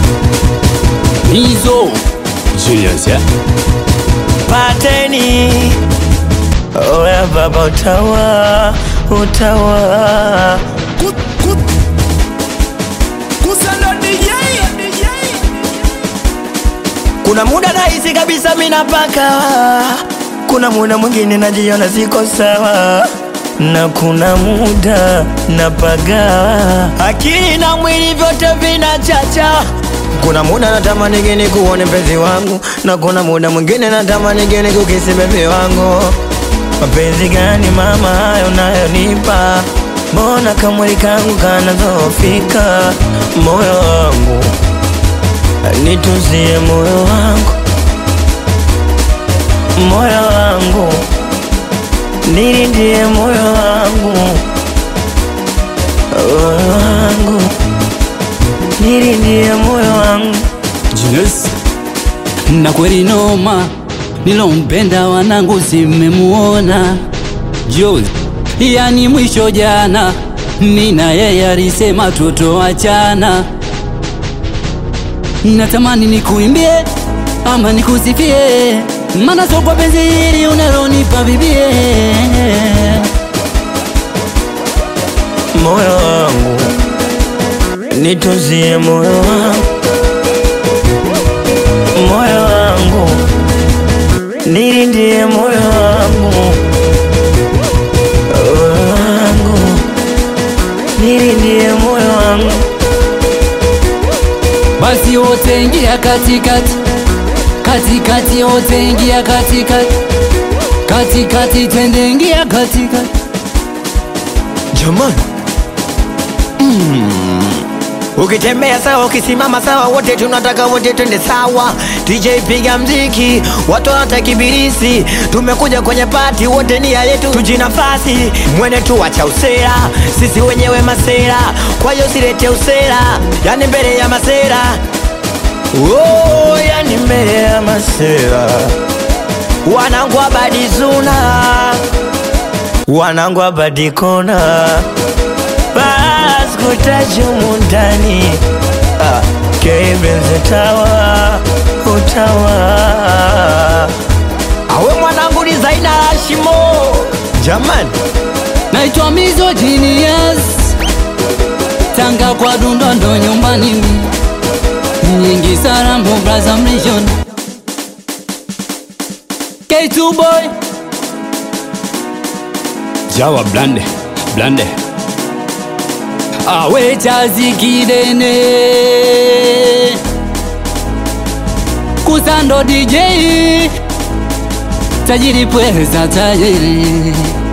Mizo Julius ya pateni oya baba utawa utawa kuna muda nahisi kabisa minapaka kuna muda mwingine najiona siko sawa na kuna muda napaga akili na mwili vyote vinachacha kuna muda natamani geni kuone mpenzi wangu na kuna muda mwingine natamani geni kukisi bebi wangu mapenzi gani mama hayo nayonipa mbona kamwili kangu kanazofika moyo wangu nitunzie moyo wangu moyo wangu nilindie moyo wangu moyo wangu nilindie moyo wangu Julius na kweli noma nilompenda wanangu simemuona Jules yani mwisho jana nina yeye alisema tutoachana natamani nikuimbie ama nikusifie mana so kwa penzi hili unalonipa bibie moyo wangu nitunzie moyo wangu moyo wangu nilindie moyo wangu moyo wangu nilindie moyo wangu basi wote ingia katikati katikati wote ingia katikati katikati twende ingia katikati jamani ukitembea sawa ukisimama sawa wote tunataka wote twende sawa DJ piga mziki watu wanatakibirisi tumekuja kwenye pati wote nia yetu tujinafasi mwene tu wacha usera sisi wenyewe masera kwa hiyo silete usera yani mbele ya masera oh, yani mbele ya masera wanangu abadizuna wanangu abadikona baskutajumu ndani ah, kebenze tawa utawa awe mwanangu ni zaina hashimo jamani naitwa Mizo Genius Tanga kwa Dundondo nyumbani mi nyingi Sarambo Braza Mlishon K2 boy Jawa blande blande awe chazi kidene kusando DJ tajiri pweza tajiri